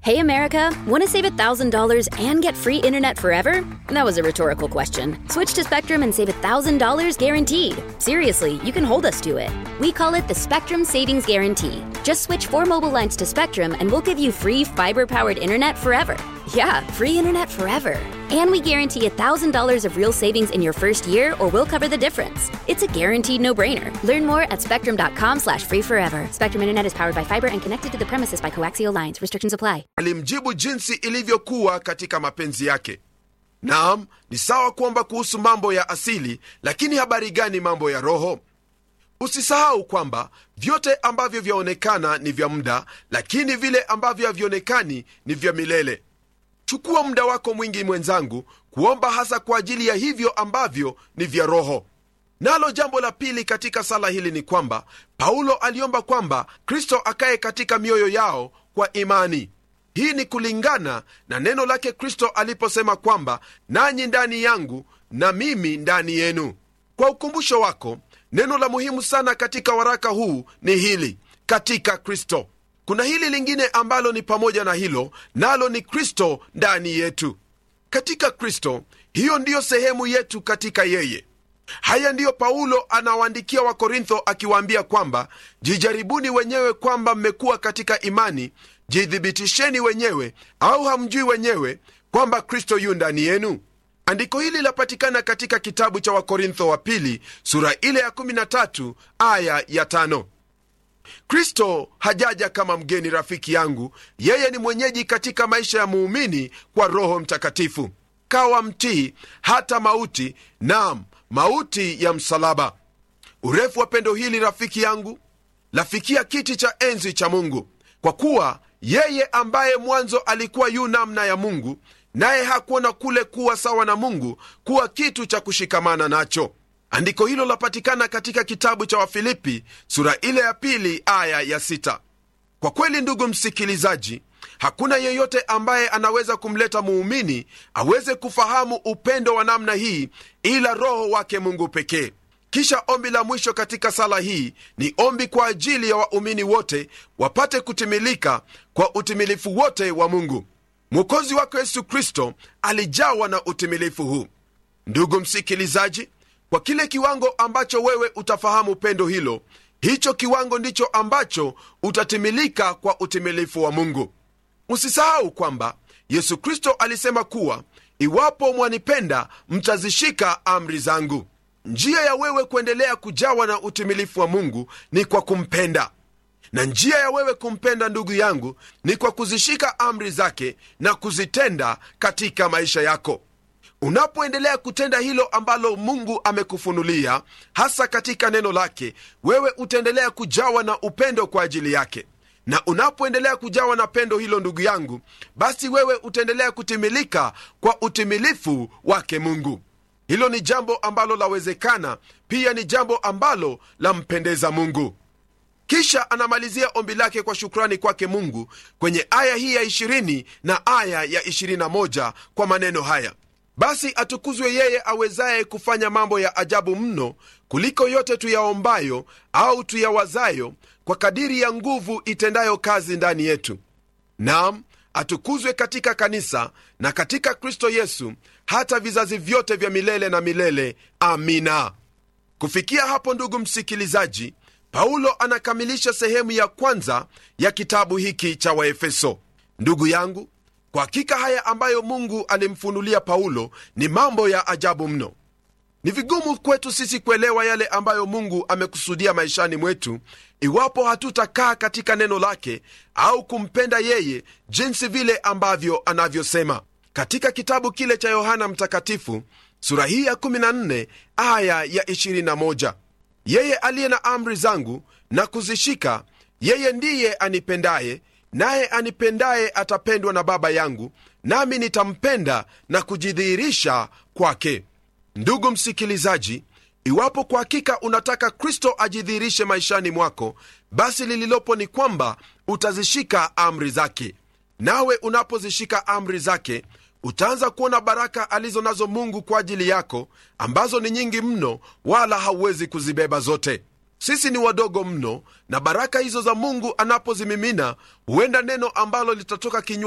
Hey America, want to save $1,000 and get free internet forever? That was a rhetorical question. Switch to Spectrum and save $1,000 guaranteed. Seriously, you can hold us to it. We call it the Spectrum Savings Guarantee. Just switch four mobile lines to Spectrum and we'll give you free fiber powered internet forever. Yeah, free internet forever. And we guarantee $1,000 of real savings in your first year or we'll cover the difference. It's a guaranteed no-brainer. Learn more at spectrum.com slash free forever. Spectrum Internet is powered by fiber and connected to the premises by coaxial lines. Restrictions apply. alimjibu jinsi ilivyokuwa katika mapenzi yake naam ni sawa kuomba kuhusu mambo ya asili lakini habari gani mambo ya roho usisahau kwamba vyote ambavyo vyaonekana ni vya muda lakini vile ambavyo havionekani ni vya milele chukua muda wako mwingi mwenzangu kuomba hasa kwa ajili ya hivyo ambavyo ni vya roho nalo jambo la pili katika sala hili ni kwamba paulo aliomba kwamba kristo akaye katika mioyo yao kwa imani hii ni kulingana na neno lake kristo aliposema kwamba nanyi ndani yangu na mimi ndani yenu kwa ukumbusho wako neno la muhimu sana katika waraka huu ni hili katika kristo kuna hili lingine ambalo ni pamoja na hilo nalo ni kristo ndani yetu katika kristo hiyo ndiyo sehemu yetu katika yeye haya ndiyo paulo anawaandikia wakorintho akiwaambia kwamba jijaribuni wenyewe kwamba mmekuwa katika imani jithibitisheni wenyewe au hamjui wenyewe kwamba kristo yu ndani yenu andiko hili lapatikana katika kitabu cha wakorintho wa pili sura ile ya 13 aya ya 5 kristo hajaja kama mgeni rafiki yangu yeye ni mwenyeji katika maisha ya muumini kwa roho mtakatifu kawa mtii hata mauti nam mauti ya msalaba urefu wa pendo hili rafiki yangu lafikia kiti cha enzi cha mungu kwa kuwa yeye ambaye mwanzo alikuwa yu namna ya mungu naye hakuona kule kuwa sawa na mungu kuwa kitu cha kushikamana nacho andiko hilo lapatikana katika kitabu cha wafilipi sura ile ya pili aya ya sita kwa kweli ndugu msikilizaji hakuna yeyote ambaye anaweza kumleta muumini aweze kufahamu upendo wa namna hii ila roho wake mungu pekee kisha ombi la mwisho katika sala hii ni ombi kwa ajili ya waumini wote wapate kutimilika kwa utimilifu wote wa mungu mwokozi wako yesu kristo alijawa na utimilifu huu ndugu msikilizaji kwa kile kiwango ambacho wewe utafahamu pendo hilo hicho kiwango ndicho ambacho utatimilika kwa utimilifu wa mungu usisahau kwamba yesu kristo alisema kuwa iwapo mwanipenda mtazishika amri zangu njia ya wewe kuendelea kujawa na utimilifu wa mungu ni kwa kumpenda na njia ya wewe kumpenda ndugu yangu ni kwa kuzishika amri zake na kuzitenda katika maisha yako unapoendelea kutenda hilo ambalo mungu amekufunulia hasa katika neno lake wewe utaendelea kujawa na upendo kwa ajili yake na unapoendelea kujawa na pendo hilo ndugu yangu basi wewe utaendelea kutimilika kwa utimilifu wake mungu hilo ni jambo ambalo lawezekana pia ni jambo ambalo lampendeza mungu kisha anamalizia ombi lake kwa shukrani kwake mungu kwenye aya hii ya 20 na aya ya 21 kwa maneno haya basi atukuzwe yeye awezaye kufanya mambo ya ajabu mno kuliko yote tuyaombayo au tuyawazayo kwa kadiri ya nguvu itendayo kazi ndani yetu nam atukuzwe katika kanisa na katika kristo yesu hata vizazi vyote vya milele na milele amina kufikia hapo ndugu msikilizaji paulo anakamilisha sehemu ya kwanza ya kitabu hiki cha waefeso ndugu yangu kwa hakika haya ambayo mungu alimfunulia paulo ni mambo ya ajabu mno ni vigumu kwetu sisi kuelewa yale ambayo mungu amekusudia maishani mwetu iwapo hatutakaa katika neno lake au kumpenda yeye jinsi vile ambavyo anavyosema katika kitabu kile cha yohana mtakatifu sura hii ya 14 aya ya 21 yeye aliye na amri zangu na kuzishika yeye ndiye anipendaye naye anipendaye atapendwa na baba yangu nami nitampenda na kujidhihirisha kwake ndugu msikilizaji iwapo kwa hakika unataka kristo ajidhihirishe maishani mwako basi lililopo ni kwamba utazishika amri zake nawe unapozishika amri zake utaanza kuona baraka alizo nazo mungu kwa ajili yako ambazo ni nyingi mno wala hauwezi kuzibeba zote sisi ni wadogo mno na baraka hizo za mungu anapozimimina huenda neno ambalo litatoka kinywa